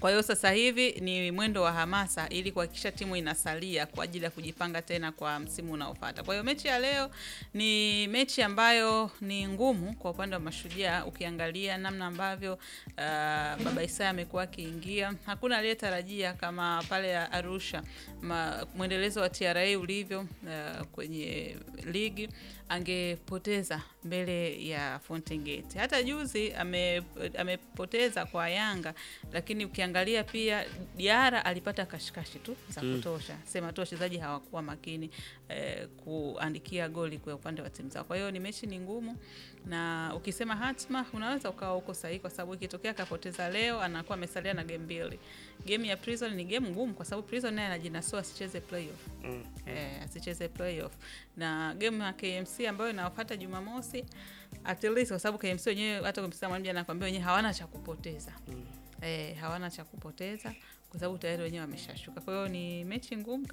Kwa hiyo sasa hivi ni mwendo wa hamasa ili kuhakikisha timu inasalia kwa ajili ya kujipanga tena kwa msimu unaofuata. Kwa hiyo mechi ya leo ni mechi ambayo ni ngumu kwa upande wa Mashujaa, ukiangalia namna ambavyo uh, Baba Isaya amekuwa akiingia. Hakuna aliyetarajia kama pale Arusha ma, mwendelezo wa TRA ulivyo uh, kwenye ligi angepoteza mbele ya Fountain Gate. Hata juzi ame, amepoteza kwa Yanga, lakini ukiangalia pia Diara alipata kashikashi tu za kutosha, sema tu wachezaji hawakuwa makini eh, kuandikia goli kwa upande wa timu zao. Kwa hiyo ni mechi ni ngumu, na ukisema hatma unaweza ukawa uko sahihi, kwa sababu ikitokea akapoteza leo anakuwa amesalia na game mbili. Game ya Prison ni game ngumu, kwa sababu Prison naye anajinasua asicheze playoff Mm. eh, asicheze playoff na game ya KMC ambayo inawafuata Jumamosi at least, kwa sababu KMC wenyewe hata kumsikia mwalimu jana anakuambia wenyewe hawana cha kupoteza eh, hawana cha kupoteza kwa sababu tayari wenyewe wameshashuka. Kwa hiyo ni mechi ngumu.